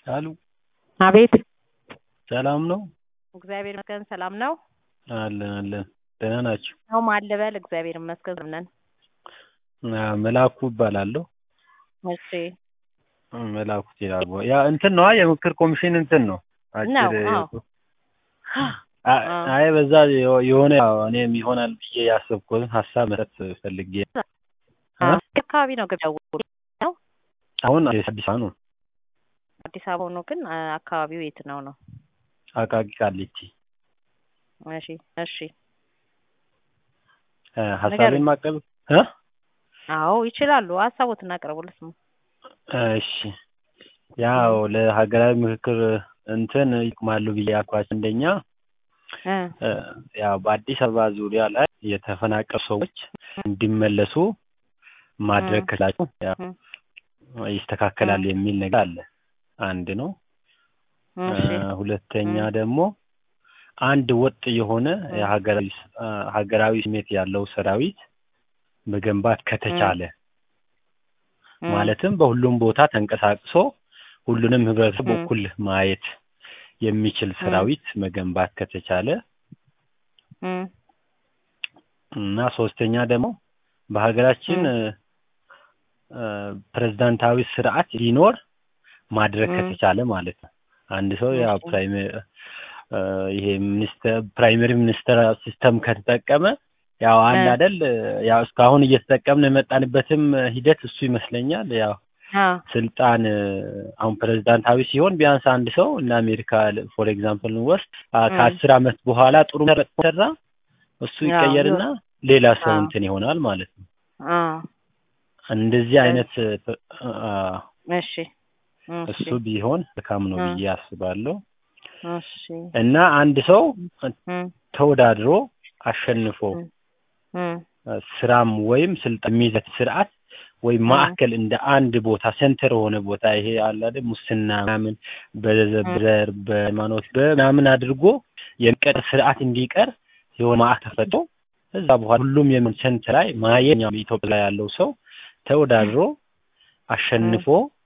አሉ አቤት ሰላም ነው? እግዚአብሔር ይመስገን ሰላም ነው። አለን አለን። ደህና ናችሁ? ነው ማን ልበል? እግዚአብሔር ይመስገን ነን። አ፣ መላኩ እባላለሁ። እሺ መላኩ ይላል። ያ እንትን ነው የምክር ኮሚሽን እንትን ነው ነው፣ አጭር አዎ። አ- አይ በዛ የሆ- የሆነ ያው እኔም ይሆናል ብዬ ያሰብኩትን ሀሳብ መስጠት ፈልጌ አ? አካባቢ ነው ገበያው ነው አሁን አዲስ አበባ ነው አዲስ አበባ ሆኖ ግን አ፣ አካባቢው የት ነው ነው? አቃቂ ቃሊቲ እሺ እሺ አ፣ ሀሳቤን ንገሩኝ። ማቀብ እ አዎ ይችላሉ። ሀሳቦትን አቅርቡልስ ነው። እሺ ያው ለሀገራዊ ምክክር እንትን ይቅማሉ ብዬ ያልኳቸው አንደኛ እ እ፣ ያው በአዲስ አበባ ዙሪያ ላይ የተፈናቀሉ ሰዎች እንዲመለሱ ማድረግ እ። ከቻላችሁ ያው እ፣ ይስተካከላል የሚል ነገር አለ። አንድ ነው። እሺ እ፣ ሁለተኛ እ። ደግሞ አንድ ወጥ የሆነ እ። የሀገራዊ እ፣ ሀገራዊ ስሜት ያለው ሰራዊት መገንባት ከተቻለ እ፣ ማለትም በሁሉም ቦታ ተንቀሳቅሶ ሁሉንም ህብረተሰብ እ። እኩል ማየት የሚችል ሰራዊት መገንባት ከተቻለ እ፣ እና ሶስተኛ ደግሞ በሀገራችን እ። እ፣ እ፣ ፕሬዝዳንታዊ ስርዓት ሊኖር ማድረግ እ። ከተቻለ ማለት ነው። አንድ ሰው ያው እሺ። ፕራይመሪ እ፣ ይሄ ሚኒስተር ፕራይመሪ ሚኒስተር ሲስተም ከተጠቀመ ያው አንድ እ። አይደል ያው እስካሁን እየተጠቀምን የመጣንበትም ሂደት እሱ ይመስለኛል። ያው አ፣ ስልጣን እ፣ አሁን ፕሬዝዳንታዊ ሲሆን ቢያንስ አንድ ሰው እንደ አሜሪካ ፎር ኤግዛምፕል እንወስድ አ፣ እ። ከአስር አመት በኋላ ጥሩ ሰራ እሱ ያው ይቀየርና ሌላ ሰው አዎ። እንትን ይሆናል ማለት ነው። አ፣ እንደዚህ አይነት አ፣ እሺ እሱ ቢሆን መልካም ነው እ። ብዬ አስባለሁ። እሺ እና አንድ ሰው እ፣ ተወዳድሮ አሸንፎ እ፣ እ፣ ስራም ወይም ስልጣን የሚይዘት ስርዓት ወይም እ። ማዕከል እንደ አንድ ቦታ ሴንተር የሆነ ቦታ ይሄ አለ አይደል ሙስና ምናምን በዘ- እ። በዘር በሃይማኖት በምናምን አድርጎ የሚቀር ስርዓት እንዲቀር የሆነ ማዕከል ተፈጥሮ እዛ በኋላ ሁሉም የምን ሴንተር ላይ ማየኛው ኢትዮጵያ ላይ ያለው ሰው ተወዳድሮ አሸንፎ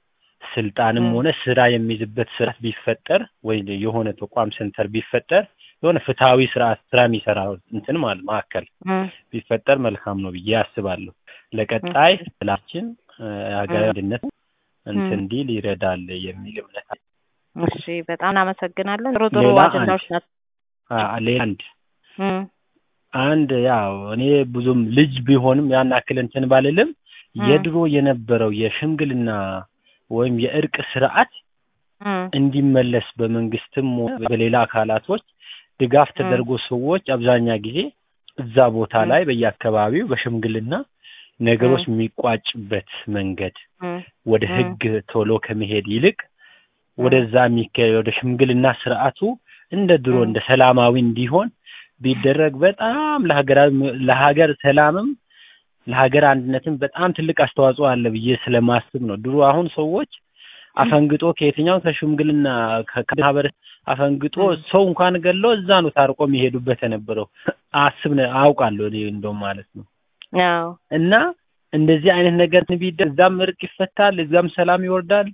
ስልጣንም እ። ሆነ ስራ የሚይዝበት ስርዓት ቢፈጠር ወይ የሆነ ተቋም ሴንተር ቢፈጠር የሆነ ፍትሐዊ ስርዓት ስራ የሚሰራ እንትን ማለት ማዕከል እ፣ ቢፈጠር መልካም ነው ብዬ አስባለሁ። ለቀጣይ ላችን ሀገራዊ አንድነት እንትን እ። እንዲል ይረዳል የሚል እምነት አለ። እሺ በጣም እናመሰግናለን። ጥሩ ጥሩ ሌላ አጀንዳዎች ናቸው። አ- ሌላ አንድ እ፣ አንድ ያው እኔ ብዙም ልጅ ቢሆንም ያን ያክል እንትን ባልልም እ፣ የድሮ የነበረው የሽምግልና ወይም የእርቅ ስርዓት እ፣ እንዲመለስ በመንግስትም ሆነ በሌላ አካላቶች ድጋፍ እ። ተደርጎ ሰዎች አብዛኛ ጊዜ እዛ ቦታ እ። ላይ በየአካባቢው በሽምግልና ነገሮች እ። የሚቋጭበት መንገድ እ፣ ወደ እ። ህግ ቶሎ ከመሄድ ይልቅ ወደዛ የሚካሄድ ወደ ሽምግልና ስርዓቱ እንደ ድሮ እ። እንደ ሰላማዊ እንዲሆን ቢደረግ በጣም ለሀገራዊ ለሀገር ሰላምም ለሀገር አንድነትም በጣም ትልቅ አስተዋጽኦ አለ ብዬ ስለማስብ ነው። ድሮ አሁን ሰዎች አፈንግጦ ከየትኛው ከሽምግልና ከ- ከማህበረሰብ አፈንግጦ እ። ሰው እንኳን ገለው እዛ ነው ታርቆ የሚሄዱበት የነበረው አስብ ነው አውቃለሁ እኔ እንደውም ማለት ነው። አዎ እና እንደዚህ አይነት ነገር ቢደረግ እዛም እርቅ ይፈታል፣ እዛም ሰላም ይወርዳል።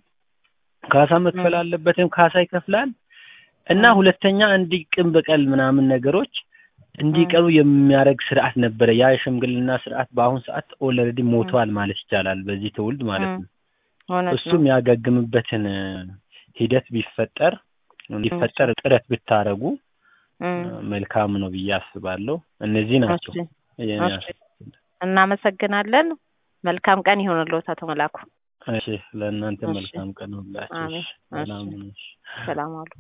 ካሳ መክፈል እ። አለበትም ካሳ ይከፍላል። እና እ። ሁለተኛ እንዲህ ቂም በቀል ምናምን ነገሮች እንዲቀሩ የሚያደርግ ስርዓት ነበረ። ያ የሽምግልና ስርዓት በአሁን ሰዓት ኦልሬዲ ሞቷል ማለት ይቻላል፣ በዚህ ትውልድ ማለት ነው። እውነት ነው። እሱም ያገግምበትን እ፣ ሂደት ቢፈጠር እንዲፈጠር ጥረት ብታረጉ እ፣ መልካም ነው ብዬ አስባለሁ። እነዚህ ናቸው እሺ፣ የኔ እሺ። እናመሰግናለን። መልካም ቀን ይሆንልዎት አቶ መላኩ። እሺ ለእናንተ እሺ። መልካም ቀን ሁላችሁ። አሜን። እሺ፣ ሰላም እሺ። ሁኑ። እሺ። ሰላም አሉ።